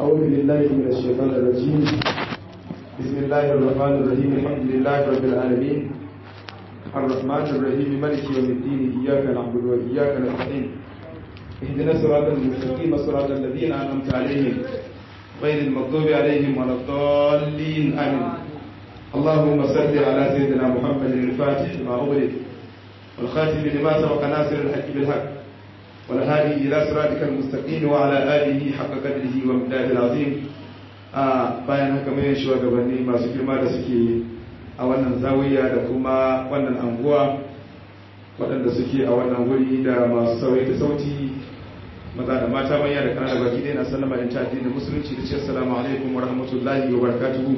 أعوذ بالله من الشيطان الرجيم بسم الله الرحمن الرحيم الحمد لله رب العالمين الرحمن الرحيم مالك يوم الدين إياك نعبد وإياك نستعين اهدنا الصراط المستقيم صراط الذين أنعمت عليهم غير المغضوب عليهم ولا الضالين آمين اللهم صل على سيدنا محمد الفاتح لما أغلق والخاتم لما سبق ناصر الحق بالحق والهادي إلى صراطك المستقيم وعلى آله حق قدره ومقداره العظيم bayan haka mai shugabanni masu girma da suke a wannan zawiya da kuma wannan anguwa waɗanda suke a wannan wuri da masu sauyi da sauti maza da mata manya da kanana baki ɗaya na sallama in ta da musulunci da ce assalamu alaikum wa rahmatullahi wa barakatuhu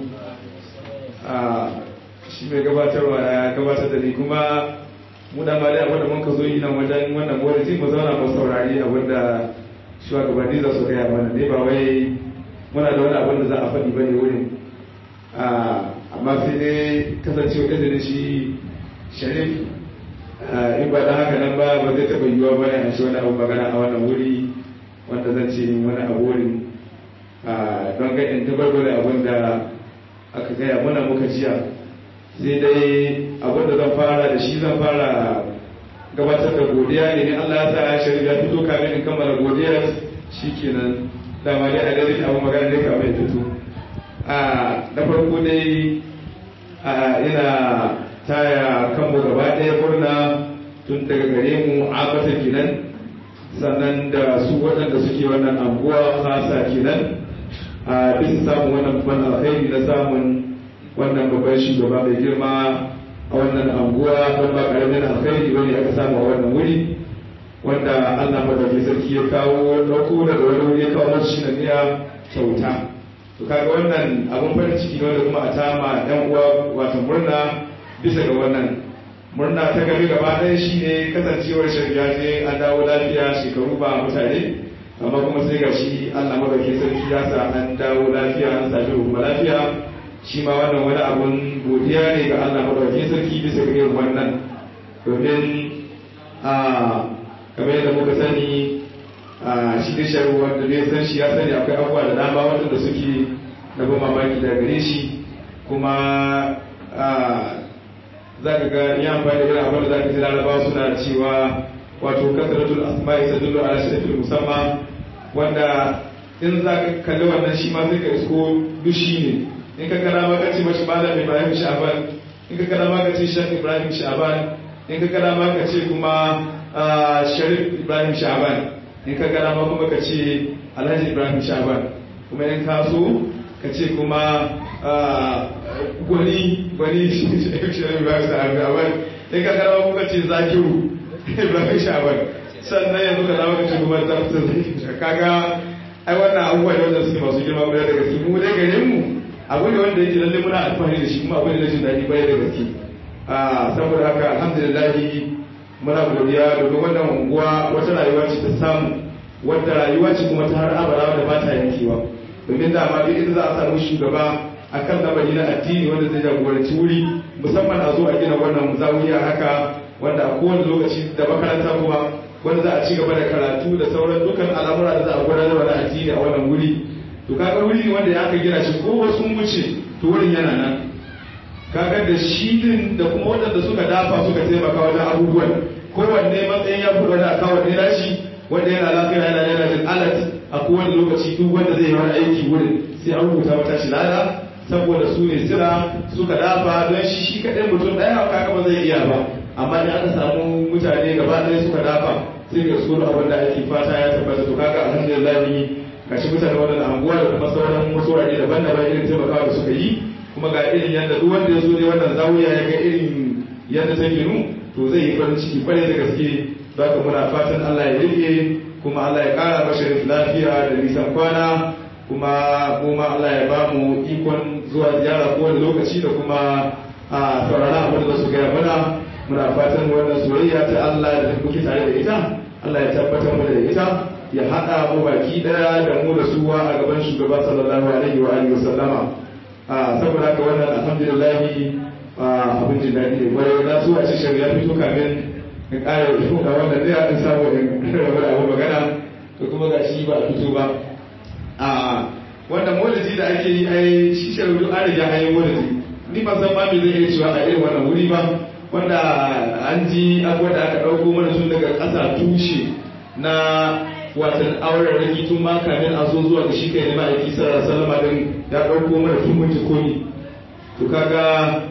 shi mai gabatarwa ya gabatar da ni kuma mu da mali abin da mun ka zo yi nan wajen wannan gwamnati mu zauna mu saurari abin da shugabanni za su gaya mana ne ba wai muna da wani abin da za a faɗi ba ne wurin amma sai dai kasancewa izinin shi sharif in ba da haka nan ba ba zai taɓa yiwuwa ba ya shi wani abu magana a wannan wuri wanda zan ce wani abu wurin don ga in tabbatar da abin da aka gaya mana muka jiya sai dai abin da zan fara da shi zan fara gabatar da godiya ne ne Allah ya sa ya shari'a ya fito kamin in kammala godiya shikenan dama dai a dare abu magana ne kamar ya fito a da farko dai ina taya kanmu gaba ɗaya murna tun daga gare mu abata kenan sannan da su waɗanda suke wannan anguwa hasa kenan a bisa samun wannan babban alkhairi na samun wannan babban shugaba mai girma a wannan anguwa don ba karamin alkhairi bane aka samu a wannan wuri wanda Allah madaukakin sarki ya kawo dauko daga wani wuri ya kawo masu shi na kyauta to kaga wannan abun farin ciki ne wanda kuma a tama yan uwa wato murna bisa ga wannan murna ta gari gaba ɗaya shine kasancewar shari'a ce an dawo lafiya shekaru ba mutane amma kuma sai ga shi Allah madaukakin sarki ya sa an dawo lafiya an sami hukuma lafiya shi ma wannan wani abun godiya ne ga Allah madaukakin sarki bisa ga irin wannan domin a kamar yadda muka sani a shi da sharu wanda ne san shi ya sani akwai abubuwa da dama wanda suke na ban mamaki da gare shi kuma za ka ga ya amfani da irin abin da za ka ji larabawa suna cewa wato kasaratul asma'i tadullu ala shirkil musamman wanda in za ka kalli wannan shi ma sai ka isko dushi ne in ka gara maka ce mashi malam ibrahim sha'ban in ka gara maka ce shek ibrahim sha'ban in ka gara maka ce kuma sharif ibrahim sha'ban in ka gara maka kuma ka ce alhaji ibrahim sha'ban kuma in ka so ka ce kuma gwani gwani sharif ibrahim sha'ban in ka gara maka kuma ce zakiru ibrahim sha'ban sannan yanzu ka zama ka ce kuma zartar kaga ai wannan abubuwa ne wanda suke masu girma guda da gaske mu dai gare mu abu ne wanda yake lalle muna alfahari da shi kuma abu ne na jin daɗi bai da gaske saboda haka alhamdulillah muna godiya domin wannan unguwa wata rayuwa ce ta samu wata rayuwa ce kuma ta har abara da ba ta yankewa domin da ma duk inda za a samu shugaba akan lamari na addini wanda zai jagoranci wuri musamman a zo a gina wannan zawiya haka wanda a kowane lokaci da makaranta kuma wanda za a ci gaba da karatu da sauran dukkan al'amura da za a gudanar da addini a wannan wuri to kaga wuri ne wanda ya aka gina shi ko wasu wuce to wurin yana nan kaga da shi din da kuma waɗanda suka dafa suka taimaka wajen abubuwan kowanne matsayin ya fi wani akawun ne nashi wanda yana lafiya yana yana jin alat a kowane lokaci duk wanda zai yi wani aiki wurin sai an rubuta mata shi lada saboda su ne sira suka dafa don shi shi kaɗai mutum ɗaya kaga ba zai iya ba amma da aka samu mutane gaba ɗaya suka dafa sai ga su abin da ake fata ya tabbata to kaga alhamdulillah gashi mutane wannan anguwa da kuma sauran wasu wurare daban-daban irin taimakawa da suka yi kuma ga irin yadda duk wanda ya zo ne wannan zawiya ya ga irin yadda ta ginu to zai yi farin ciki kwarai da gaske za ka muna fatan Allah ya rike kuma Allah ya kara mashi lafiya da nisan kwana kuma kuma Allah ya ba mu ikon zuwa ziyara kowane lokaci da kuma a saurara abin da su gaya mana muna fatan wannan soyayya ta Allah da muke tare da ita Allah ya tabbatar mu da ita ya haɗa mu baki ɗaya da mu da suwa a gaban shugaba sallallahu alaihi wa alihi wasallama a saboda haka wannan alhamdulillah abin jin daɗi ne kwarai na so a ce shari'a fito kamin in ƙara yi ga wannan ɗaya in samu in rabu da abu magana to kuma ga shi ba a fito ba a wanda maulidi da ake yi ai shi sharudu an riga an yi maulidi ni ba san ma me zai iya cewa a irin wannan wuri ba wanda an ji abuwa da aka ɗauko mana tun daga ƙasa tushe na watan auren raki tun ma kamin a zo zuwa ga shi kai ne ma'aiki sallallahu sallama din ya ɗauko mana tun mun komi to kaga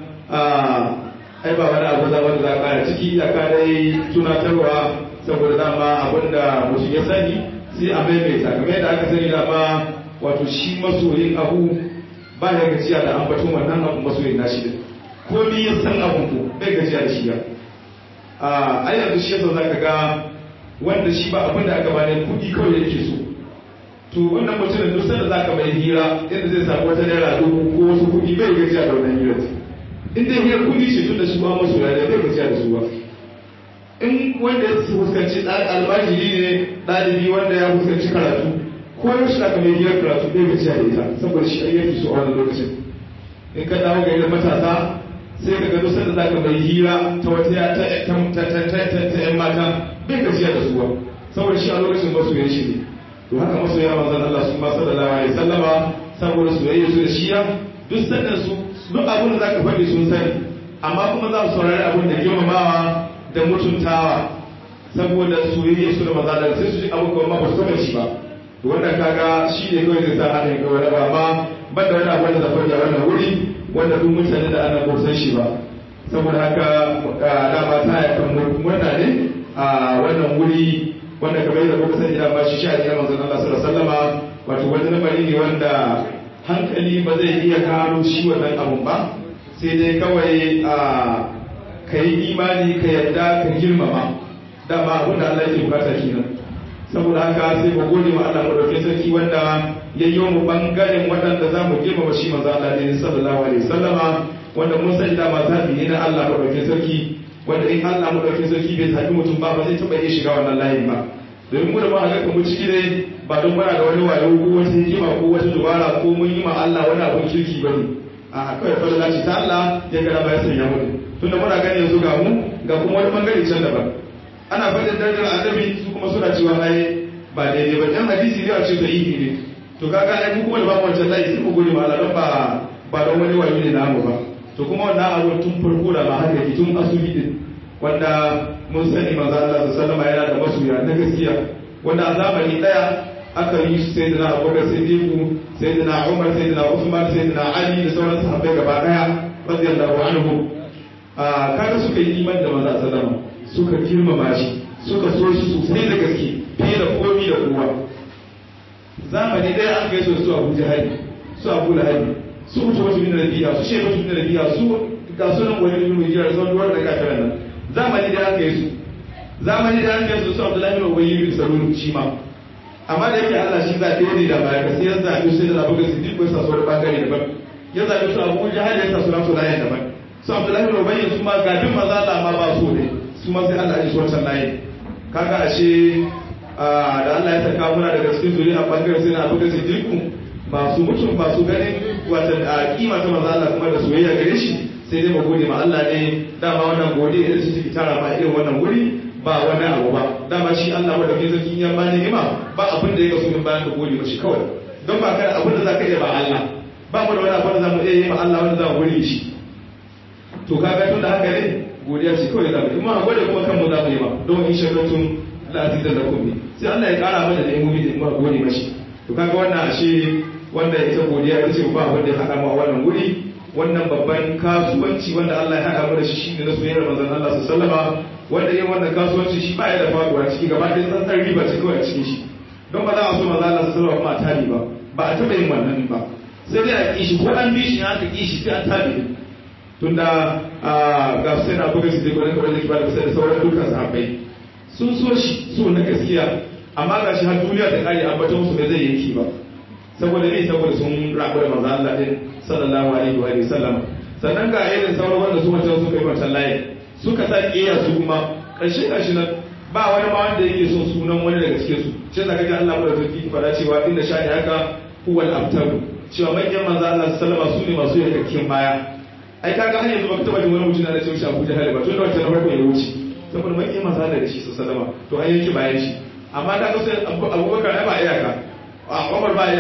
ai ba wani abu za wanda za a ƙara ciki ya dai tunatarwa saboda dama abin da mutum ya sani sai a maimaita kamar yadda aka sani dama wato shi masoyin abu ba ya gajiya da ambaton wannan abu masoyin nashi din ko ni ya san abun ko bai gajiya da shi ya a ai yanzu shi yasa zaka ga wanda shi ba abin da aka bane kudi kawai yake so to wannan mutumin duk sanda zaka mai hira yadda zai samu wata naira dubu ko wasu kudi bai gajiya da wannan hirar in dai hira kudi ce tun da shi ba masu ya bai gajiya da su ba in wanda ya fuskanci almajiri ne ɗalibi wanda ya fuskanci karatu ko yaushe aka mai hirar karatu bai gajiya da ita saboda shi ayyuki su a wannan lokacin in ka dawo ga matasa sai ka gado sanda za ka mai hira ta wata ta yan mata bai gajiya da suwa saboda shi a lokacin masoyan shi ne to haka masoya manzan Allah su masu da lawa ya sallama saboda soyayya su da shiya duk sannan su duk abin da za ka faɗi sun sani amma kuma za su saurari abin da girmamawa da mutuntawa saboda soyayya su da maza da sai su ji abin kuma ba su taɓa shi ba to wannan kaga shi ne kawai zai sa hannun kawai ba amma ban da wani abu da zafar da wannan wuri wanda duk mutane da ana kusan shi ba saboda haka dama ta yakan murna ne a wannan wuri wanda kamar yadda kuka sani dama shi sha ne manzon Allah sallallahu alaihi wasallama wato wani lamari ne wanda hankali ba zai iya gano shi wannan abun ba sai dai kawai a ka yi imani ka yarda ka girmama dama abin da Allah yake bukata kenan saboda haka sai mu gode wa Allah madaukakin sarki wanda ya yi mu bangaren waɗanda za mu girmama shi manzo Allah ne sallallahu alaihi wasallama wanda mun sani da zabi ne na Allah madaukakin sarki wanda in Allah madaukakin sarki bai zabi mutum ba ba zai taɓa iya shiga wannan layin ba domin mu da ba ga kuma ciki ne ba don muna da wani wayo ko wata hikima ko wata dubara ko mun yi ma Allah wani abun kirki ba ne a kawai fadala ce ta Allah ya gara ba ya sanya mu tunda muna gani yanzu ga mu ga kuma wani bangare can daban ana faɗin darajar annabi su kuma suna cewa ai ba daidai ba dan hadisi ne a ce da ihi ne to kaga ai mu kuma da babu wancan layi sai mu gode ma Allah don ba ba don wani wayo ne namu ba to kuma wannan abu tun farko da ma har yake tun asuli din wanda mun sani manzo Allah sallallahu alaihi yana da masoya na gaskiya wanda a zamani daya aka yi su sai da Abubakar Siddiq sai da Umar sai da Uthman sai da Ali da sauran sahabbai gaba daya radiyallahu anhu a kaga suka yi iman da manzo sallallahu suka girmama shi suka so shi sosai da gaske fiye da komi da kowa zamani ɗaya an kai su abu jihari su abu lahabi su mutu wata bin rabiya su shehu bin rabiya su ga sunan wani bin mujira da sauran da kafiran nan zamani ɗaya an kai su zamani ɗaya an kai su su abdullahi bin ubayy bin salul shi ma amma da yake Allah shi zaɓe ne da baya sai ya zaɓi sai da abu ga siddiq ko sa su wani bangare daban ya zaɓi su abu jihari ya sa su nasu layin daban su abdullahi bin ubayy su ma ga bin maza Allah ma ba su ne su ma sai Allah ya shi wancan layin kaga ashe da Allah ya saka muna daga cikin zuri a bangaren sai na abuka siddiqu masu mutum masu ganin wata a kima ta manzo Allah kuma da soyayya gare shi sai dai mu gode ma Allah ne dama wannan gode da shi take tara ma irin wannan wuri ba wani abu ba dama shi Allah wanda ke zaki ya ba ni'ima ba abin da ya kaso min bayan da gode mashi kawai don ba kada abin da zaka iya ba Allah ba mu da wani abin da zamu iya yi ma Allah wanda za mu gode shi to kaga tun da haka ne godiya ce kawai zamu kuma a gode kuma kanmu zamu yi ba don in shakartum la azizan lakum ne sai Allah ya kara mana da imomi da mu gode mashi to kaga wannan ashe wanda ita godiya ita ce ba wanda ya hada mu a wannan wuri wannan babban kasuwanci wanda Allah ya hada mu da shi shine na soyayyar manzon Allah sallallahu alaihi wasallama wanda yin wannan kasuwanci shi ba ya da faduwa ciki gaba ɗaya tsantsar riba ce kawai a cikin shi don ba za a so manzon Allah sallallahu alaihi wasallama kuma a tabi ba ba a taɓa yin wannan ba sai dai a kishi ko an bi shi aka kishi sai an tabi tunda ga sai na buga su dai gwanin kawai da kiba da sai da sauran dukkan sahabbai sun so shi so na gaskiya amma ga shi har duniya ta kare ambata musu bai zai yanki ba saboda ne saboda sun rabu da manzo Allah din sallallahu alaihi wa sallam sannan ga irin sauran wanda su wancan suka yi wancan layi suka sa kiyaye su kuma karshe karshe nan ba wani ma wanda yake son sunan wani daga cikin su shi zaka ji Allah da tafi fara cewa inda shani haka huwal abtaru cewa manyan manzo Allah sallallahu alaihi wa su ne masu yakakkin baya ai kaga har yanzu baka taba jin wani mutum na cewa shi Abu Jahal ba tun da wancan farko ya wuce saboda mai kima sa da shi sallama to an yanke bayan shi amma da sai Abubakar ai ba iyaka a Umar ba iyaka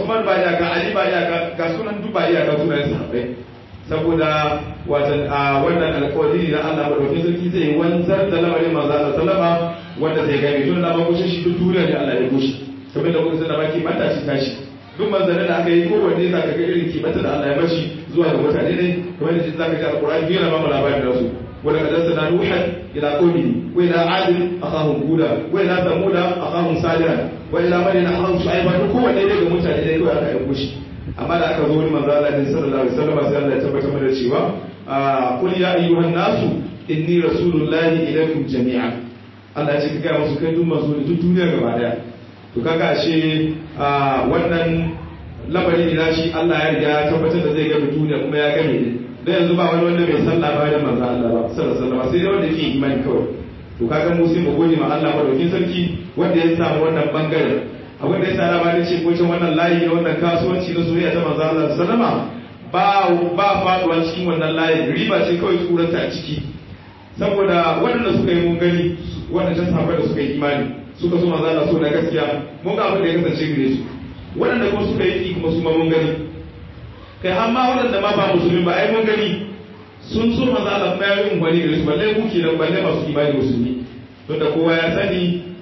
Usman ba iyaka Ali ba iyaka ga sunan duk ba iyaka sunan sahabbai saboda watan a wannan alƙawari na Allah madaukakin sarki zai wanzar da lamarin manzo Allah sallama wanda zai gane tun da ba kushe shi duk duniya ne Allah ya kushe kamar da kuka sanar baki mata shi tashi duk manzanni da aka yi kowanne za ka ga irin kimanta da Allah ya mashi zuwa ga mutane ne kamar da za ka ji alƙur'ani yana ba mu labarin da su wala kad arsalna nuhan ila qaumihi wa ila ad akhahum huda wa ila thamud akhahum salih wa ila madyan akhahum shu'aib duk kowanne ne ga mutane ne kawai aka aiko shi amma da aka zo wani manzo Allah ne sallallahu alaihi wasallam sai Allah ya tabbatar mana cewa qul ya ayyuhan nasu inni rasulullahi ilaykum jami'an Allah ya ce ka ga musu kai duk manzo ne duk duniya gaba daya to kaga ashe wannan lamari na shi Allah ya riga ya tabbatar da zai gami duniya kuma ya gami ne da yanzu ba wani wanda bai san labarin manzo Allah ba sallallahu alaihi wasallam sai dai wanda ke imani kawai to kaga mu sai mu gode ma Allah madaukin sarki wanda ya samu wannan bangaren abin da ya sa labarin ce ko wannan layi ne wannan kasuwanci na soyayya ta manzo Allah sallama ba ba faduwa cikin wannan layin riba ce kawai tsuranta a ciki saboda waɗanda suka yi mun gani waɗanda sahabbai da suka yi imani suka so manzo Allah so na gaskiya mun ga abin da ya kasance gare su waɗanda kuma suka yi kuma su ma mun gani kai har ma waɗanda ma ba musulmi ba ai mun gani sun so manzo Allah kuma ya yi umfani gare su balle ku kenan balle masu imani musulmi don da kowa ya sani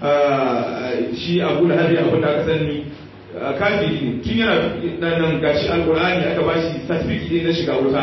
shi Abu Lahab abin da aka sani kafiri ne tun yana nan gashi alqur'ani aka bashi certificate na shiga wuta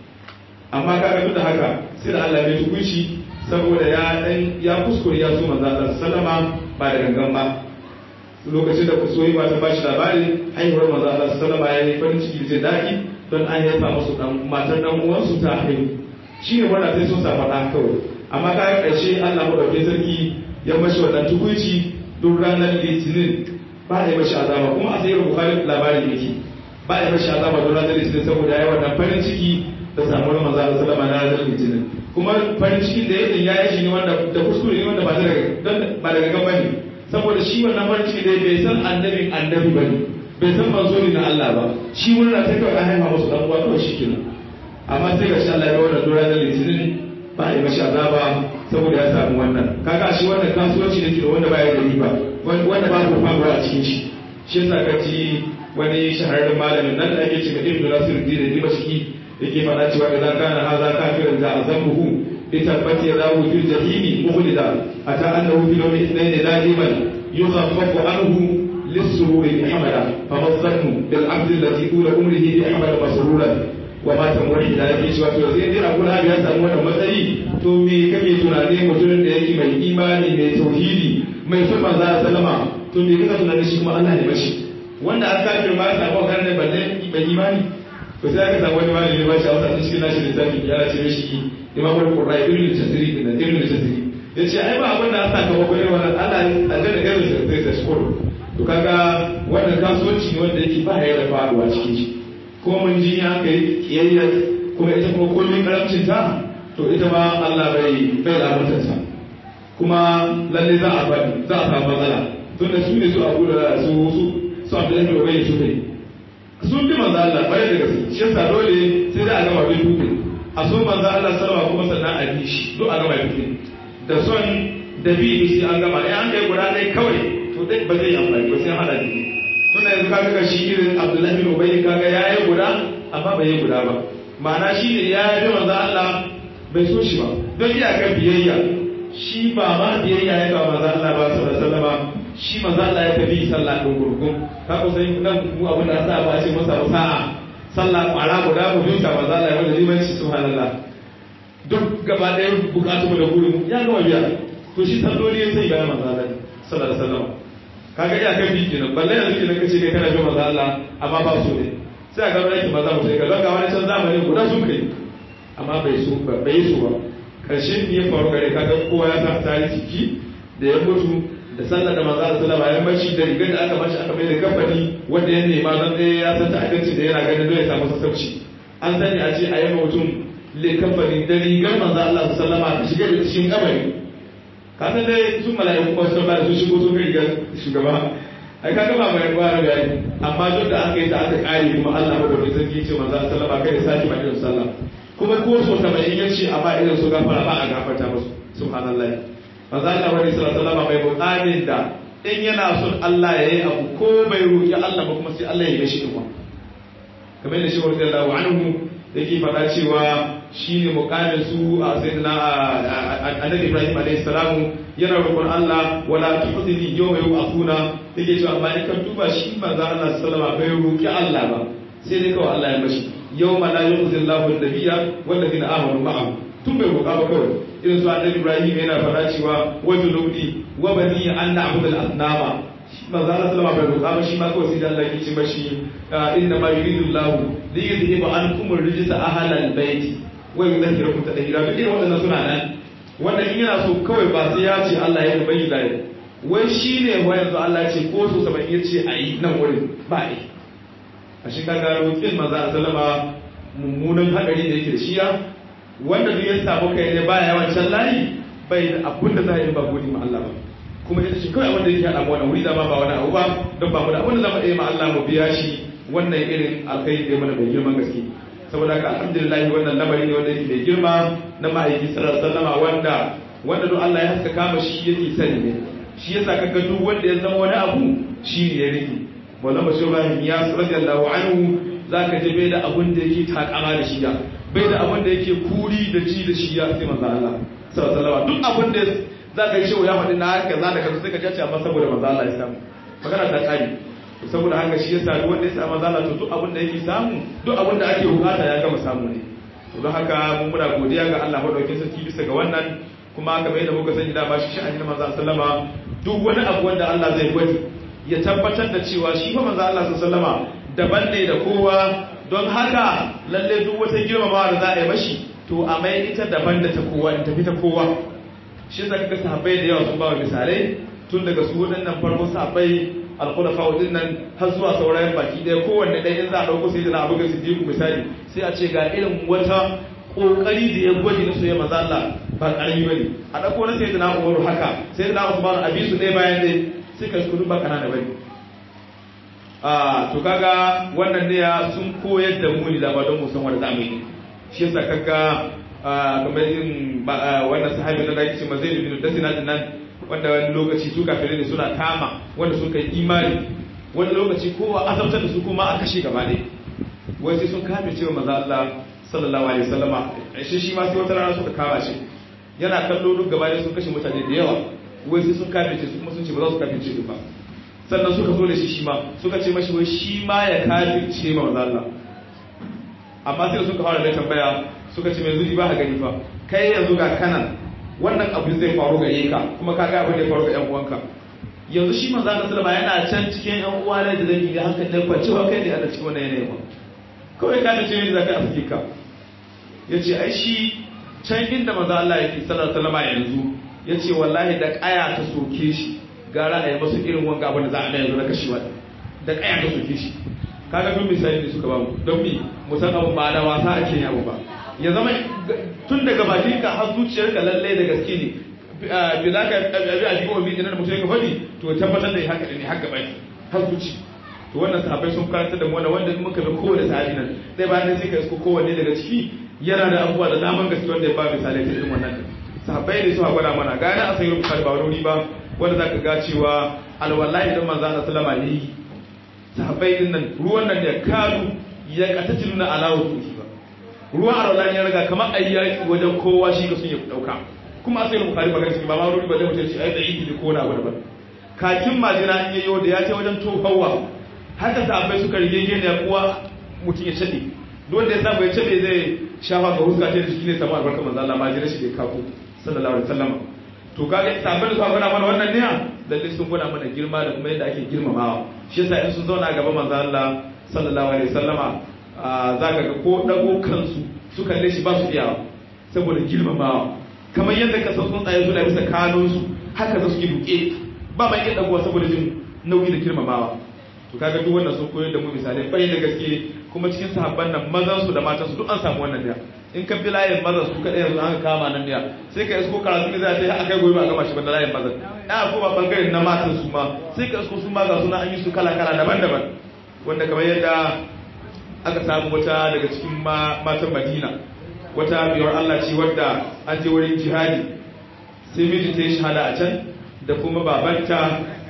amma kaga duk da haka sai da Allah ya tukunci saboda ya dan ya kuskure ya so manzo Allah sallama ba da gangan ba lokacin da kusoyi ba ta bashi labari haihuwar manzo Allah sallama ya yi farin ciki da daɗi don an haifa musu dan matar dan uwansu ta haihu shi ne wannan sai sun samu ɗan kawai amma ka ƙarshe Allah madaukakin sarki ya mashi wannan tukunci duk ranar litinin ba a yi mashi azaba kuma a sayar bukari labarin yake ba a yi mashi azaba don ranar litinin saboda ya yi wannan farin ciki da samuwar manzo Allah sallama na ranar litinin kuma farin cikin da yake ya yi shi ne wanda da kuskure ne wanda ba daga ba daga gaba ne saboda shi wannan farin ciki da bai san annabin annabi ba ne bai san manzo ne na Allah ba shi murna ta kawai an haifa musu dan uwa kawai shikenan amma sai ga shi Allah ya wannan dora da litinin ba a yi mashi azaba saboda ya samu wannan kaga shi wannan kasuwanci ne da wanda baya da riba wanda ba ku faruwa a cikin shi shi yasa ka ci wani shahararren malamin nan da ake cewa Ibn Nasiruddin Dimashqi yake faɗa cewa idan kana haza kafirin da azambuhu bi tabbati yadahu fil jahimi mukhlida ata annahu fil yawmi ithnain da'iman yukhaffafu anhu للسرور بحمدا فما الظن بالعبد الذي طول عمره بحمد مسرورا وما تمر الى yake cewa to sai dai abu ya samu wannan matsayi to me kake tunani mutumin da yake mai imani mai tauhidi mai son manzo sallama to me kake tunani shi kuma Allah ne bashi wanda an kafir ma ya samu kan ne balle bai imani to sai aka samu wani malami ba shi a wata cikin nashi littafi ya ce mishi imamul qurra ibn al-tasiri din ibn al-tasiri yace ai ba abin da aka saka ba irin wannan Allah aljanna irin sai sai shukuru to kaga wannan kasuwanci ne wanda yake ba ya da faruwa cikin shi ko mun ji ya kai kiyayya kuma ita kuma kullun karamcin ta to ita ma Allah bai bai lamunta ta kuma lalle za a bani za a samu matsala tun da su ne su abu da su su su Abdullahi da Ubay su ne sun bi manzo Allah bare da gaske shi yasa dole sai da a gama bin duke a so manzo Allah sallama kuma sannan a bi shi duk a gama duke da son da bi sai an gama eh an kai guda ɗaya kawai to dai ba zai amfani ba sai hada biyu tunda yanzu kaga ga shi irin Abdullahi bin Ubay kaga ya yi guda amma bai yi guda ba ma'ana shi ne ya yi manzo Allah bai so shi ba don iyakar biyayya shi ba ma biyayya ya ga manzo Allah ba sallallahu alaihi wasallam shi manzo Allah ya tafi sallah din gurgun ka ko sai nan mu abin da sa ba ce masa sa'a sallah kwara guda mu dinka manzo Allah ya wanda limanci subhanallah duk gaba ɗaya bukatu da gurin ya gama biya to shi salloli ya sai bayan manzo Allah sallallahu alaihi wasallam kaga iya kan biki nan balle yanzu idan kace kai kana bin manzo Allah amma ba so ne sai a gaba yake maza mutai ga ga wani can zamani guda sun kai amma bai so ba bai so ba karshe ne ya faru gare kaga kowa ya sa tarihi ciki da ya mutu da sallar da manzo Allah sallallahu alaihi wasallam ya da rigar da aka bashi aka mai da kafani wanda ya nema dan ɗaya ya san ta abinci da yana ganin zai samu sassauci an sani a ce a yi mutum le kafani da rigar manzo Allah sallallahu alaihi wasallam shiga da cikin kabari kaga dai sun mala'iku ba su ba su shigo sun riga shugaba ai kaga ba mai ba da yayi amma duk da aka yi ta aka kare kuma Allah ba da sarki ce manzo sallama kai da saki mai irin sallah kuma ko so ta mai yace amma irin su gafara ba a gafarta musu subhanallahi manzo Allah wani sallallahu alaihi mai buƙatin da in yana son Allah ya yi abu ko bai roƙi Allah ba kuma sai Allah ya yi shi kuma kamar da shi wa radiyallahu anhu yake faɗa cewa shine muqamin su a sayyidina annabi Ibrahim alayhi salamu yana roƙon Allah wala tuhdini yawma yub'athuna yake cewa amma in ka duba shi manzo Allah sallama bai roƙi Allah ba sai dai kawai Allah ya mashi yawma la yukhzi Allahu an-nabiyya wal ladina amanu ma'ahu tun bai roƙa ba kawai irin su annabi Ibrahim yana faɗa cewa wajuludi wa bani an na'budu al-asnama manzo Allah sallama bai roƙa ba shi ma kawai sai da Allah ya ce mashi inna ma yuridu Allah li yudhiba ankum ar-rijsa ahlal bayt wa yudhhirakum tadhira duk irin waɗannan suna nan wanda in yana so kawai ba sai ya ce Allah ya bai da wai shine wa yanzu Allah ya ce ko so saban ya ce ayi nan wurin ba ai a shi kaga roƙin manzo Allah sallama mummunan hadari da yake da shiya wanda duk ya samu kai ne baya wancan layi bai da abun da za a yi ba godi ma Allah ba kuma ita ce kawai wanda yake haɗa mu wannan wuri da ma ba wani abu ba don ba mu da abin da zama ɗaya ma Allah mu biya shi wannan irin alkhairi da mana mai girman gaske saboda haka alhamdulillah wannan lamari ne wanda yake mai girma na ma'aiki sallallahu alaihi wasallam wanda wanda duk Allah ya haska kama shi yake sani ne shi yasa kaga duk wanda ya zama wani abu shi ne ya rike Maulana Bashir Ibrahim ya radiyallahu anhu zaka je bai da abun da yake takama da shi ya bai da abun da yake kuri da ji da shi ya sai manzo Allah sallallahu alaihi wasallam duk abun da za ka yi shewa ya faɗi na kaza da kaza sai ka jace amma saboda manzo Allah ya samu magana ta kare saboda haka shi yasa duk wanda ya samu manzo Allah to duk abin da yake samu duk abin da ake bukata ya gama samu ne to don haka mun muna godiya ga Allah madaukakin sarki bisa ga wannan kuma kamar yadda muka sani da ba shi sha'anin manzo sallama duk wani abu wanda Allah zai gwadi ya tabbatar da cewa shi fa manzo Allah sallama daban ne da kowa don haka lalle duk wata girmamawa da za a yi mashi to a mai ita daban da ta kowa in tafi ta kowa shi yasa kaga sahabbai da yawa sun ba misalai tun daga su waɗannan farko sahabbai alkhulafa din nan har zuwa saurayin baki ɗaya kowanne ɗaya in za a ɗauko sai da abu ga siddiqu misali sai a ce ga irin wata kokari da ya gwaji na soyayya manzo Allah ba karami bane a ɗauko na sai da Umaru haka sai da Usman abi su ne bayan dai sai ka kudu ba kana da bane a to kaga wannan ne ya sun koyar da mu ne da ba don mu san wanda zamu yi shi yasa kaga kamar yin wannan sahabi na da yake cewa Zaid bin Dasina din nan wanda wani lokaci su kafirai ne suna kama wanda sun kai imani wani lokaci kowa azabtar da su kuma a kashe gaba ne wai sai sun kame cewa maza Allah sallallahu alaihi wasallama shi shi ma sai wata rana suka kama shi yana kallo duk gaba ne sun kashe mutane da yawa wai sai sun kame su kuma sun ce ba za su kame su ba sannan suka zo da shi shi ma suka ce mashi wai shi ma ya kafirce ma maza Allah amma sai suka fara da tambaya suka ce mai zuri ba ka gani fa kai yanzu ga kanan wannan abu zai faru gare ka kuma ka ga abin da ya faru ga yan uwanka yanzu shi manzo Allah sallama yana can cikin yan uwa ne da zai ga hankali da kwanci ba kai ne a cikin wannan yanayi ba kawai ka tace ne zaka afike ka yace ai shi can inda manzo Allah yake sallallahu alaihi wasallam yanzu yace wallahi da kaya ta soke shi gara a yi masa irin wanga abin da za a mai yanzu na kashewa da kaya ta soke shi kaga duk misali ne suka ba mu don mi mu san abu ba da wasa ake yin abu ba ya zama tun daga bakinka har zuciyarka lallai da gaske ne bi za ka abi a jikin wani da mutum ya faɗi to tabbatar da haka ne haka bai har zuci to wannan sahabbai sun karanta da mu wannan wanda muka bi kowane sahabi nan sai bayan sai ka isko kowanne daga ciki yana da abubuwa da daman gaske wanda ya ba misalai ta irin wannan sahabbai ne suka gwada mana gane a sayi rukar ba wani ba wanda za ka ga cewa alwallahi idan manzo Allah sallama ne yi sahabbai din nan ruwan nan da kanu ya katatiluna ala wujuhi ruwan arwala ya riga kamar a yi wajen kowa shi ka sun yi dauka kuma asali bukari magana cikin ba ma ruri ba zai mutum shi ai da yi ko na wani ba kakin majina in yayo da ya ce wajen tofawa haka sahabbai suka rige gene ya kuwa mutum ya cade duk wanda ya saba ya cade zai shafa ga huska ta da shi ne samu albarkar manzo Allah majina shi da kako sallallahu alaihi wasallam to kaga sahabbai suka gwada mana wannan ne lalle sun gwada mana girma da kuma yadda ake girmamawa shi yasa in sun zauna gaba manzo Allah sallallahu alaihi wasallama za ka ga ko ɗago kansu su kalle shi ba su iyawa saboda girmamawa kamar yadda ka san tsuntsaye suna bisa kanunsu haka za su yi duke ba mai iya ɗagowa saboda jin nauyi da girmamawa to kaga duk wannan sun koyar da mu misalai bai da gaske kuma cikin sahabban nan mazan su da matan su duk an samu wannan da in ka bi layin mazan su kadai yanzu an kama nan ne sai ka isko karatu ne za ta yi a kai gobe ba gama shi ba da layin mazan ya ko ba bangaren na matan su ma sai ka isko su ma ga suna an yi su kala kala daban-daban wanda kamar yadda aka samu wata daga cikin matan madina wata biyar Allah ce wadda an je wurin jihadi sai miji ta yi shahada a can da kuma babanta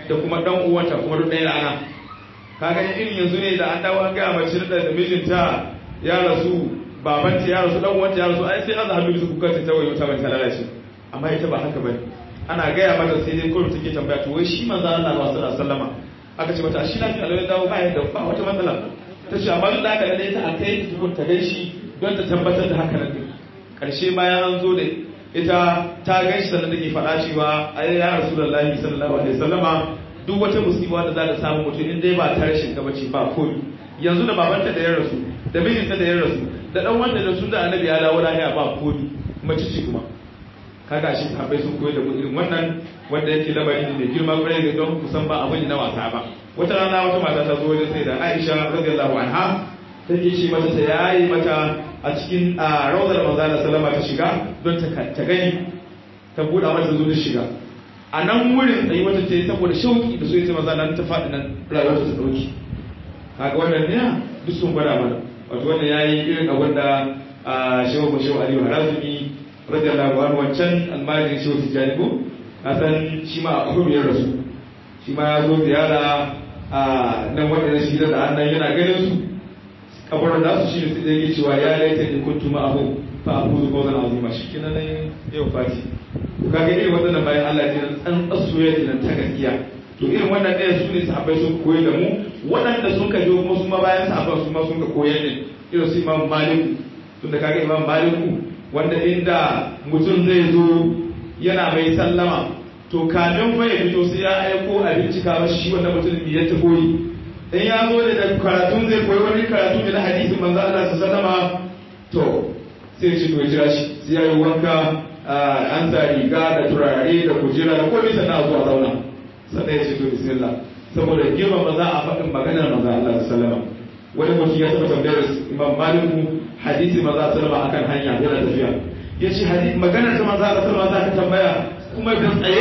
da kuma dan uwanta kuma duk ɗaya rana kaga irin yanzu ne da an dawo an gaya mace da da mijinta ya rasu babanta ya rasu dan uwanta ya rasu ai sai an hannu su kuka ta wayo ta ban ta lalace amma ita ba haka bane ana gaya mata sai dai kullum take tambaya to wai shi manzo Allah sallallahu alaihi wasallama aka ce mata shi lafiya Allah ya dawo ba yadda ba wata matsala ta ce amma duk da haka da ita a kai tukun ta gaishe don ta tabbatar da haka nan din karshe bayan an zo da ita ta gaishe sannan take faɗa cewa ai ya rasulullahi sallallahu alaihi wasallama duk wata musiba da za ta samu mutum in dai ba ta rashin ka bace ba ko yanzu da babanta da ya rasu da mijinta da ya rasu da dan wanda da sun da annabi ya dawo lahiya ba ko mace ce kuma kaga shi sahabbai sun koyar da mu irin wannan wanda yake labari ne mai girma kwarai da don kusan ba abin na wasa ba wata rana wata mata ta zo wajen sai da Aisha radiyallahu anha take ce mata ta yayi mata a cikin rawdar manzo Allah sallama ta shiga don ta ta gani ta buɗa mata zo ta shiga a nan wurin tsayi wata ta yi saboda shauki da so yace manzo nan ta faɗi nan rayuwar ta dauki kaga wannan ne duk sun gwada mana wato wannan yayi irin abin da shehu shehu Aliyu Harazumi radiyallahu anhu wancan almajirin shehu tijjani ko na san shi ma a kuma ya rasu shi ma ya zo ziyara a nan waɗanda shi da annan yana ganin su kabarin da su shi ne sai yake cewa ya laita in kuntu ma'ahu fa abudu qawlan azima shi kenan ne yau fati kaga irin waɗannan bayan Allah ne an tsasoya ne ta gaskiya to irin wannan ɗaya su ne sahabbai sun koyi da mu waɗanda sun ka kuma su ma bayan sahabban su ma sun ka koyar ne irin su imam maliku tunda kaga imam maliku wanda inda mutum zai zo yana mai sallama to kamin fa ya fito sai ya aiko a bincika mashi shi wannan mutum ya ta koyi in ya zo da karatun zai koyi wani karatu da na hadisin manzo Allah su sallama to sai shi to jira shi sai ya yi wanka an sa riga da turare da kujera da komai sannan a zuwa zauna sannan ya ce to bismillah saboda girma ba za a faɗin maganar manzo Allah su sallama wani mutum ya taɓa tambayar imam maliku hadisi maza sallama akan hanya yana tafiya ya ce maganar ta maza sallama za ka tambaya kuma da tsaye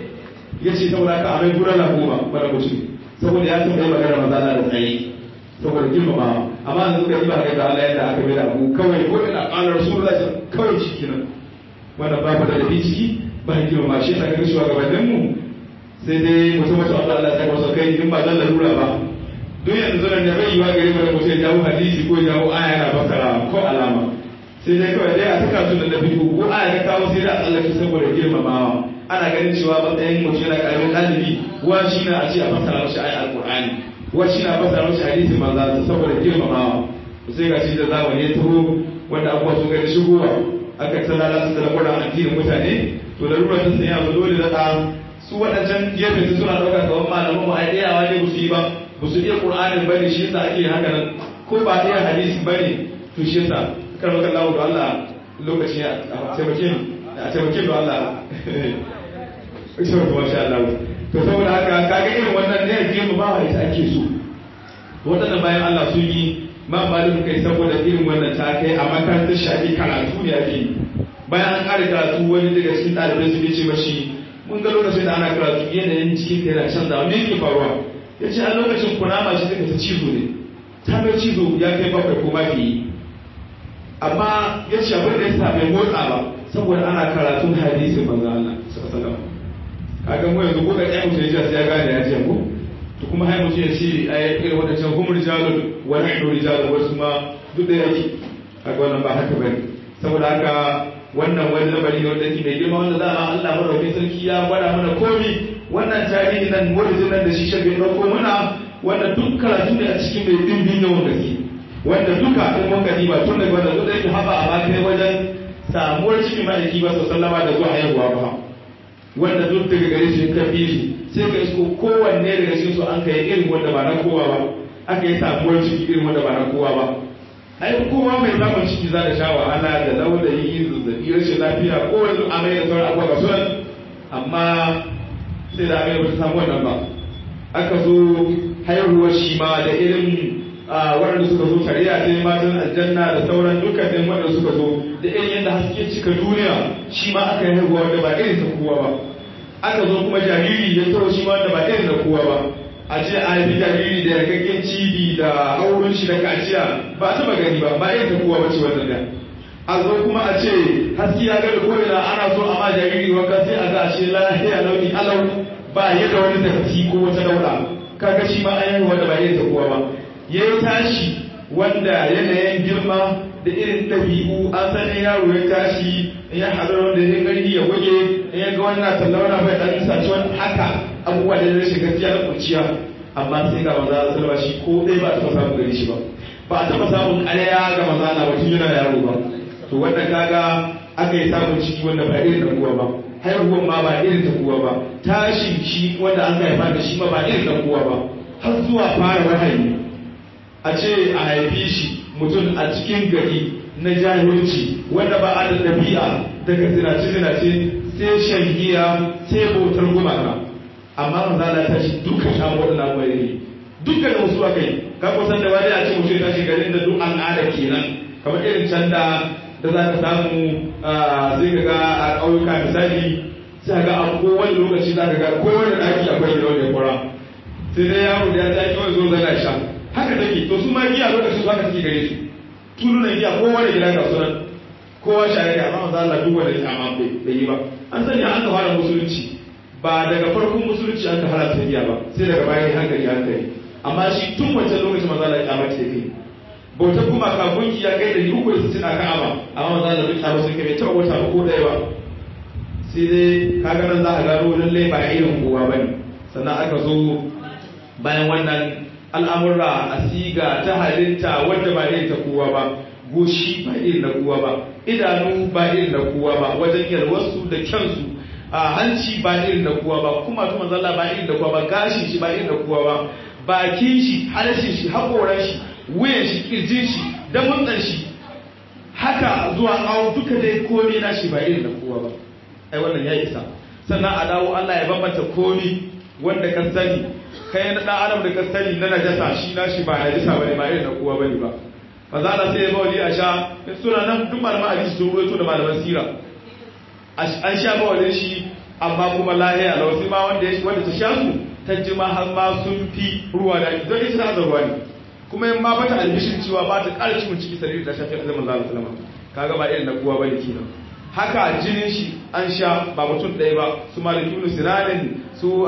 ya ce saboda ka amai gura na goma wani mutum saboda ya tambayi maganar maza da tsaye saboda girmamawa amma da suka yi ba ga Allah yadda aka mai da abu kawai ko ina ƙalar rasulullah kawai shi kenan wannan ba da da ciki ba girmama shi ta ga shugabannin mu sai dai mutum mutum Allah Allah ya masa kai in ba zan lalura ba duk yanzu nan da bai yiwa gare mu da mutum ya jawo hadisi ko jawo aya yana bakara ko alama sai dai kawai dai a saka su da nabi ko aya ta kawo sai da tsallake saboda girmamawa ana ganin cewa matsayin mutum yana karamin ɗalibi wa shi na a ce a fassara mashi aya alƙur'ani wa shi na fassara mashi hadisin manzo saboda girmamawa sai ga shi da zamani ya taho wanda abubuwa sun gani shigowa aka tsala su da lamuran addinin mutane to da rurar sun sanya su dole da su waɗancan gefe su suna ɗauka kawai malaman mu a ɗayawa ne ba su yi ba ba su iya ƙur'anin ba ne shi yasa ake haka nan ko ba iya hadisi ba ne to shi yasa kar maka lawo da Allah lokaci a taimake a taimake da Allah sai masha Allah to saboda haka kaga irin wannan ne ke mu ba ita ake so waɗannan bayan Allah sun yi ma malin kai saboda irin wannan ta kai a makarantar shafi karatu ne ake bayan an ƙara karatu wani daga cikin ɗalibai su ce mashi mun ga lokacin da ana karatu yanayin cikin kai na canzawa me yake faruwa ya ce a lokacin kunama shi take ta cizo ne ta mai cizo ya kai bakwai ko mafi amma ya ce abin da ya sa bai motsa ba saboda ana karatun hadisi manzo Allah sallallahu kaga mu yanzu ko ga ɗaya mutum ya sai ya gane ya ce ko to kuma hai mutum ya ce ai irin wadancan hum rijalun wa nahnu rijalun wasu ma duk da yake kaga wannan ba haka bane saboda haka wannan wani lamari ne wanda yake mai girma wanda za a Allah madaukakin sarki ya gwada mana komi wannan tarihi nan wurin nan da shi shabe ɗauko muna wanda duk karatu ne a cikin mai dimbin yawan gaske wanda duka in mun gani ba tun daga wanda duk da yake haɓa a bakai wajen samuwar cikin ma'aiki ba sallama da zuwa haihuwa ba wanda duk daga gare shi ka fi shi sai ka isko kowanne daga cikin su an kai irin wanda ba na kowa ba aka yi samuwar ciki irin wanda ba na kowa ba ai kowa mai samun ciki za da sha wahala da laudayi zazzabi rashin lafiya kowane duk amai da sauran abubuwa ga sunan amma sai da amai ba ta samu wannan ba aka zo haihuwar shi ma da irin waɗanda suka zo shari'a sai matan aljanna da sauran dukkanin waɗanda suka zo da irin yadda haske cika duniya shi ma aka yi haihuwa wanda ba irin ta kowa ba aka zo kuma jariri ya taho shi ma wanda ba irin da kowa ba a ce a haifi jariri da yankakken cibi da haurin shi da kaciya ba a taɓa gani ba ba irin ta kowa ba ce wannan da a zo kuma a ce haske ya gada ko ina ana so a ma jariri wanka sai a ga a ce lahiya launi alau ba ya da wani datti ko wata daura kaga shi ma an yi wanda ba irin ta kowa ba ya yi tashi wanda yanayin girma da irin ɗabi'u an san in yaro ya tashi in ya haɗu wanda ya gani ya goge in ya ga wani na tallauna bai ɗan saci wani haka abubuwa da ya rashin gaskiya da kurciya amma sai ga maza a salama shi ko ɗaya ba a taɓa samun gari shi ba ba a taɓa samun ƙarya ga maza na mutum yana yaro ba to wannan kaga aka yi samun ciki wanda ba irin da kuwa ba haihuwan ma ba irin da kuwa ba tashin shi wanda an haifa da shi ma ba irin da kuwa ba har zuwa fara wahayi a ce a haifi shi mutum a cikin gari na jahilci wanda ba a da ɗabi'a daga zinace-zinace sai shan giya sai bautar gumaka amma manzo Allah ta shi duka sha waɗannan abubuwa ne duka da wasu akai ka kusan da wani a ce mutum ya tashi garin da duk al'ada kenan kamar irin can da da za ka samu zai ka ga a ƙauyuka misali sai ga a kowane lokaci za ka ga kowane ɗaki akwai gidan da ya kura sai dai yaro da ya ta kawai zo zana sha haka take to su ma giya lokacin su haka suke gare su tulunan giya kowane gida ga sunan kowa shaye da amma manzo Allah duk wanda ya amma bai yi ba an sani an ka fara musulunci ba daga farkon musulunci an ka haramta giya ba sai daga bayan hankali hankali amma shi tun wancan lokacin manzo Allah ya kyamace kai bauta kuma ka gunki ya kai da yi uku da sittin a ka'aba amma manzo Allah duk kyamace kai bai taɓa wata ba ko ɗaya ba sai dai kaga nan za a gano lallai ba irin kowa bane sannan aka zo bayan wannan al'amurra a siga ta halitta wadda ba irin ta kowa ba goshi ba irin na kowa ba idanu ba irin na kowa ba wajen yalwarsu da kyansu a hanci ba irin na kowa ba kuma tu manzalla ba irin da kowa ba gashin shi ba irin da kowa ba bakin shi harshen shi haƙoran shi wuyan shi kirjin shi da mutsan shi haka zuwa awo duka dai komai na shi ba irin na kowa ba ai wannan ya isa sannan a dawo Allah ya bambanta komai wanda ka sani kai na dan adam da ka sani na najasa shi na shi ba najasa bane ba irin na kowa bane ba maza Allah sai ya ba wali a sha suna nan duk malaman hadisi sun ruwaito da malaman sira an sha ba wali shi amma kuma lahiya lau sai ma wanda wanda ta sha su ta jima har ma sun fi ruwa da don ita ta ruwa ne kuma in ma bata albishin cewa ba ta ƙara cikin ciki sarari ta shafi azamin Allah sallama kaga ba irin na kowa bane kenan haka jinin shi an sha ba mutum ɗaya ba su malik ibn sinanin su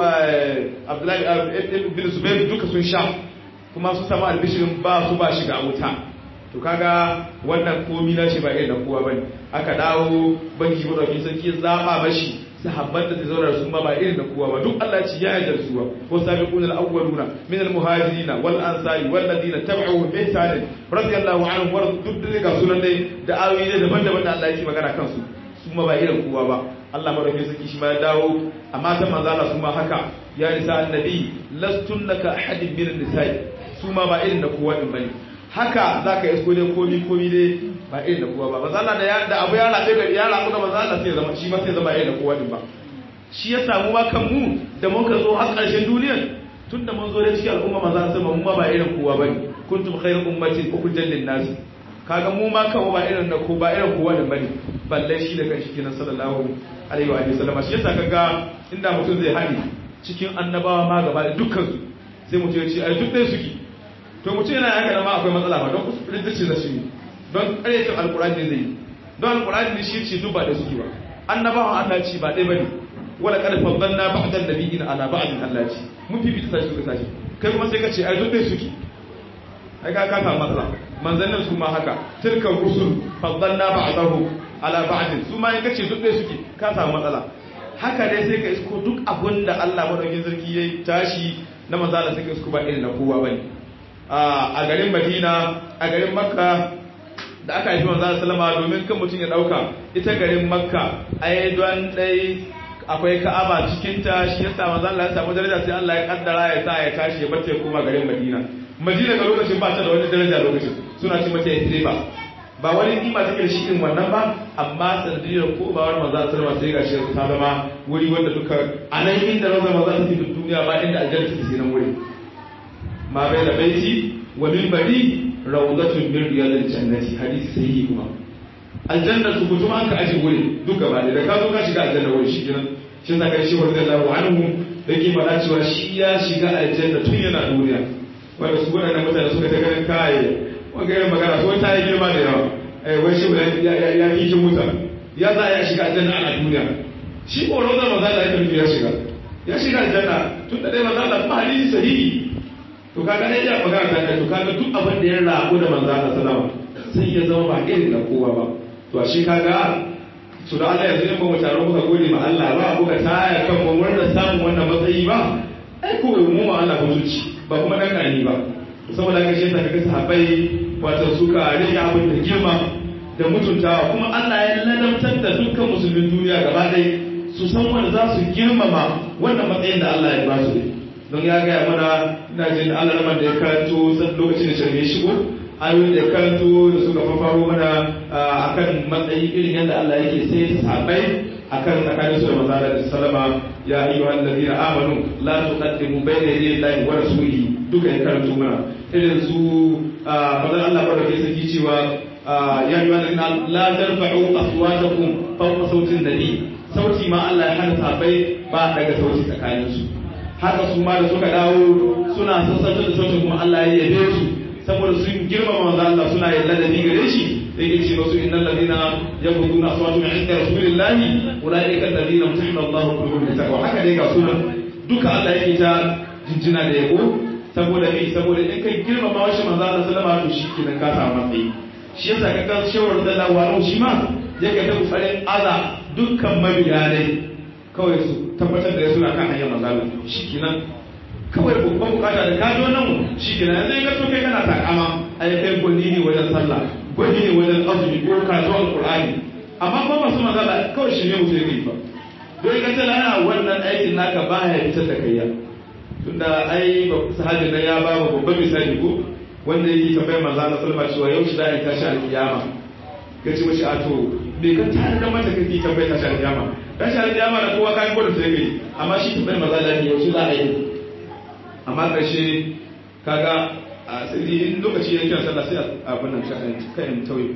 abdullahi bin zubair duka sun sha kuma su samu albishirin ba su ba shiga wuta to kaga wannan komi na shi ba irin na kowa bane aka dawo banki madaukin sarki zaba mashi sahabban da zai zauna su ma ba irin na kowa ba duk Allah ci ya yarda su wa sabiqun al-awwaluna min al-muhajirin wal ansari wal ladina tabi'uhum bi ihsan radiyallahu anhum wa duk da ga sunan dai da ayoyi daban-daban da Allah yake magana kansu su ma ba irin kowa ba Allah madaukin sarki shi ma ya dawo amma ta manzo Allah su ma haka ya nisa annabi lastunnaka ahadin min an-nisa'i su ma ba irin na kowa din bane haka za ka isko dai komi komi dai ba irin da kowa ba ba zana da abu ya rabe gari ya rabu da ba zana sai zama shi ma sai zama irin da kowa din ba shi ya samu ma kan mu da mun ka zo har ƙarshen duniyar tun da mun zo da cikin al'umma maza sun mu ma ba irin kowa bane kuntum khairu ummatin ukhrijat lin nas kaga mu ma kan ba irin da ko ba irin kowa din bane balle shi da kanshi kenan sallallahu alaihi wa sallam shi yasa kaga inda mutum zai hadi cikin annabawa ma gaba da dukkan su sai mutum ya ce ai duk dai suke to mutum yana haka da ma akwai matsala ba don kusurin da ce da shi don ƙaryata alkurani ne zai yi don alkurani ne shi ce duba da suke ba annabawan Allah ci ba ɗaya bane wala kad faddalna ba'dan nabiyyin ala ba'din Allah ci mun fi fita sashi suka sashi kai kuma sai ka ce ai duk dai suke ai ka ka samu matsala manzannin su ma haka tilka rusul faddalna ba'dahum ala ba'din su ma in ka ce duk dai suke ka samu matsala haka dai sai ka isko duk abin da Allah madaukakin sarki yayi tashi na manzala sai ka isko ba irin na kowa bane a garin madina a garin makka da aka haifi manzo sallama domin kan mutum ya dauka ita garin makka ai don dai akwai ka'aba cikin ta shi yasa manzo Allah ya samu daraja sai Allah ya kaddara ya sa ya tashi ya bace kuma garin madina madina ga lokacin ba ta da wani daraja lokacin suna ce mata yasriba ba wani kima take da shi din wannan ba amma sanadiyar ko ba wani manzo sallama sai gashi ta zama wuri wanda duka a nan inda manzo manzo ta duniya ba inda aljanna take nan wuri ma bai da baiti wa minbari rawdatun min riyadil jannati hadisi sahihi kuma aljanna su mutum an ka aje wuri duka ba da ka zo ka shiga aljanna wuri shi kenan shi sa kai shi radiyallahu anhu yake faɗa cewa shi ya shiga aljanna tun yana duniya wanda su waɗannan mutane suka ta ganin kai wanga irin magana so ta yi girma da yawa eh wai shi ya ya yi muta ya za ya shiga aljanna a duniya shi ko rawdar maza da ya ya shiga ya shiga aljanna tun da dai manzo Allah kuma hadisi sahihi to kaga ne ya magana ta kai to kaga duk abin da ya rabu da manzo Allah sallama sai ya zama ba irin da kowa ba to shi kaga su da Allah yanzu in ba mu taro muka gode ma Allah ba muka taya kan mu murna samun wannan matsayi ba ai ko mu ma Allah mutunci ba kuma dan karni ba saboda haka shi kaga sahabbai wato suka rike abin da girma da mutuntawa kuma Allah ya ladabtar da dukkan musulmin duniya gaba ɗaya su san wanda za su girmama wannan matsayin da Allah ya ba su don ya gaya mana ina jin Allah da ya karanto lokacin da shirme shigo ayoyin da karanto da suka fafaro mana akan matsayi irin yadda Allah yake sai sahabbai akan tsakanin su da manzo da sallama ya ayyuhal ladina amanu la tuqaddimu bayna yaday Allahi wa rasulihi duka ya karanto mana irin su manzo Allah barake saki cewa ya ayyuhal ladina la tarfa'u aswatakum fawqa sautin nabi sauti ma Allah ya hana sahabbai ba daga sauti tsakanin su haka su ma da suka dawo suna sassauta da sautin kuma Allah ya yabe su saboda sun girmama manzo Allah suna yin ladabi gare shi sai ya ce musu innal ladina yaquduna aswatu min inda rasulillahi ulaika alladina mutahana Allahu qulubuhum litaqwa haka dai ga sunan duka Allah yake ta jinjina da yabo saboda me saboda in kai girmama wa shi manzo Allah sallama to shi kenan ka samu matsayi shi yasa ka ga shawar da lawa shi ma yake ta kokarin aza dukkan mabiya ne kawai su tabbatar da suna kan hanyar manzo Allah shi kenan kawai babban bukata da ka zo nan shi ke nan zai gaso kai kana takama ai kai gwani ne wajen sallah gwani ne wajen azumi ko karatu alqur'ani amma ba masu magana kawai shi ne mutum yake ba don ka tana yana wannan aikin naka ba ya fitar da kayya tunda ai sahabi na ya ba mu babban misali ko wanda yake tambayar manzo Allah sallama cewa yau shi da ai tashi alkiyama kace mashi a to bai ka tare da mata kake tambayar tashi alkiyama tashi alkiyama da kowa kai gudu sai kai amma shi tambayar manzo Allah yau shi za a yi amma ƙarshe kaga a sai in lokaci ya kira sallah sai abin nan kayan tauye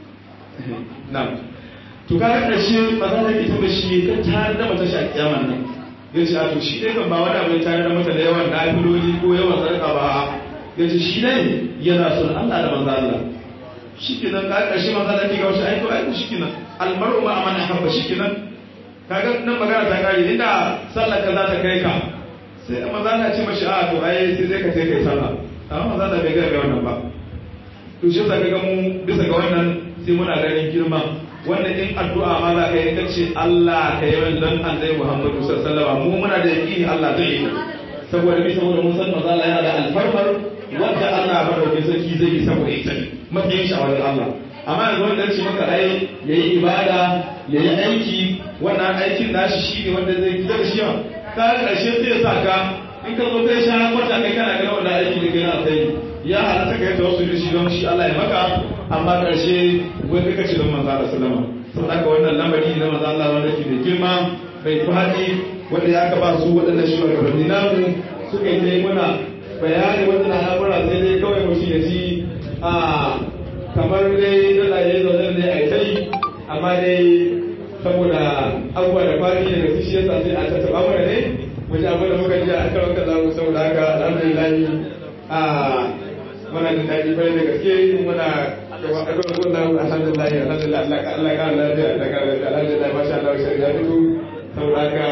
na to kaga ƙarshe ba za ta ke taɓa shi kan tare da mata shi a kiyaman nan ya ce a to shi dai kan ba wani abu ya tare da mata da yawan nafiloli ko yawan sarƙa ba ya ce shi dai yana son Allah da manzo Allah shi kenan ka ƙarshe manzo Allah ke ga wasu aiko aiko shi kenan almaru ma amana habba shi kenan kaga nan magana ta kare inda sallar ka za ta kai ka sai amma za ta ce mashi a to ai sai zai ka sai kai sallah amma maza da bai ga wannan ba to shi yasa kaga mu bisa ga wannan sai muna ganin girma wanda in addu'a ma za ka yi kace Allah ka yi min dan annabi Muhammadu sallallahu alaihi wasallam mu muna da yaqini Allah zai yi saboda bi saboda mun san maza Allah yana da alfarmar wanda Allah ba da sarki zai yi saboda ita matsayin shi a wajen Allah amma yanzu wanda ce maka ai yayi ibada yayi aiki wannan aikin nashi shine wanda zai fitar da shi ka ƙarshe sai ya sa ka in ka zo kai sha kwata kai kana ganin wanda aiki da kai na sai ya halatta kai ta wasu shi don shi Allah ya maka amma ƙarshe wai kai kace don manzo Allah sallama sau haka wannan lamari na manzo Allah wanda ke da girma bai faɗi wanda ya ka ba su waɗannan shugabanni namu suka yi dai muna bayani waɗannan al'amura sai dai kawai mutum ya ji a kamar dai da ya zaune ne a kai amma dai saboda abubuwa da fari daga su shi yasa sai a tattaba mana ne wajen abin da muka ji a kan wanka zamu saboda haka alhamdulillah a muna da daɗi bai da gaske muna da wakilin gudun alhamdulillah alhamdulillah Allah ka Allah ka lafiya Allah ka lafiya alhamdulillah masha Allah shi ya fito saboda haka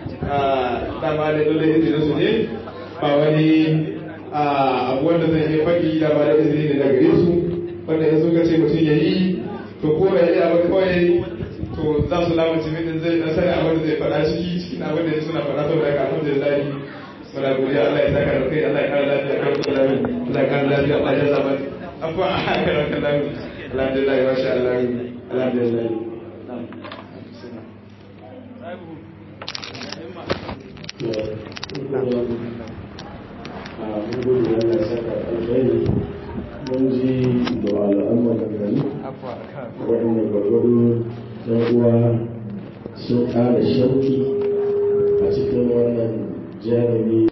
dama da dole izinin su ne ba wani abu wanda zai iya faɗi da ba da izini ne daga gare su wanda ya so ka ce mutum ya yi to ko ya yi abu kawai to za su lamunci min zai dan sani abin da zai faɗa ciki cikin abin da suna faɗa saboda haka alhamdulillah muna godiya Allah ya saka da kai Allah ya kara lafiya kar ku lafiya Allah ya kara lafiya Allah ya zaba abuwa a kara kan lafiya alhamdulillah masha Allah alhamdulillah mun ji da al'amuran gari waɗanda gwargwado ɗan uwa sun ƙara shauki a cikin wannan jarumi